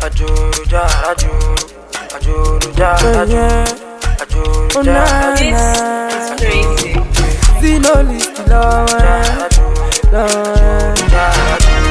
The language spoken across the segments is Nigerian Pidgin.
Ajuru jara juru, ajuru jara juru, ajuru jara This is crazy. Zino list lọ́wọ́ jara juru, lọ́wọ́. jara juru.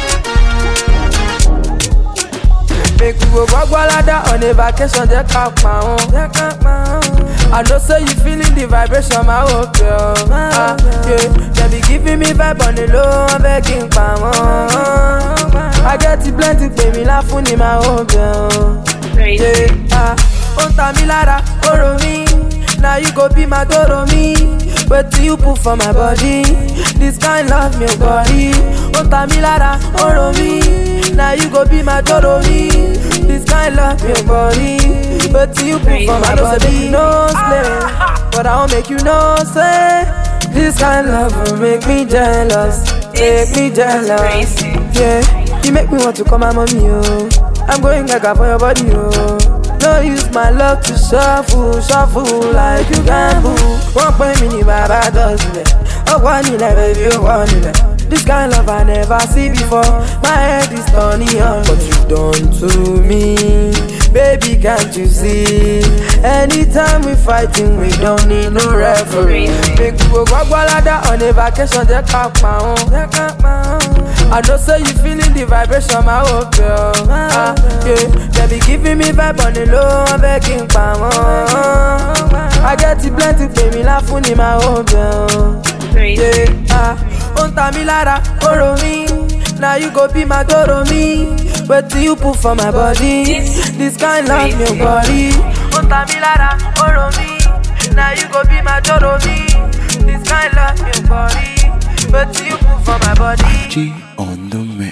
Make we go Gwagwalada on a vacation, jẹ́ ká pa wọ́n. Jẹ́ ká pa wọ́n. I know say you feeling the vibration, my whole girl. Ah, yeah. They be giving me vibe on the low, I'm begging pa wọ́n. I get it plenty, pè mí láfún ni my whole girl. Crazy. Yeah, ah, ó ń ta mí lára, ó rò mí. Now you go be my toro me. Wetin you put for my body? This kind love me body. Ó ń ta mí lára, ó rò mí. Now you go be my toro me. This kind love me body. Wetin you put for my body? No slay, but I wan make you know say. This kind love will make me jealous, make me jealous. Crazy. Yeah, you make me want to call my mommy, oh. I'm going gaga for your body, oh. No use my love to shuffle, shuffle like you gamble. Wọ́n pè mí ní bàbá dọ̀sílẹ̀, ọ̀pọ̀ nílẹ̀ baby ó wọ̀ nílẹ̀. This kind love I never see before, my head is turning on. What you done to me, baby can't you see? Anytime we fighting, we don't need no referee. Make we go Gwagwalada on a vacation, jẹ́ ká pa wọ́n. Jẹ́ ká pa wọ́n. I know say you feeling the vibration, my whole girl. Ah, yeah. They be giving me vibe on the low, I'm begging pa wọ́n. I get it plenty, pè mí láfún ni my whole girl. Crazy. Yeah, ah, ó ń ta mí lára, ó rò mí. Now you go be my toro me. Wetin you put for my body? This kind love me body. Ó ń ta mí lára, ó rò mí. Now you go be my toro me. This kind love me body. Wetin you put for my body? G on the mix.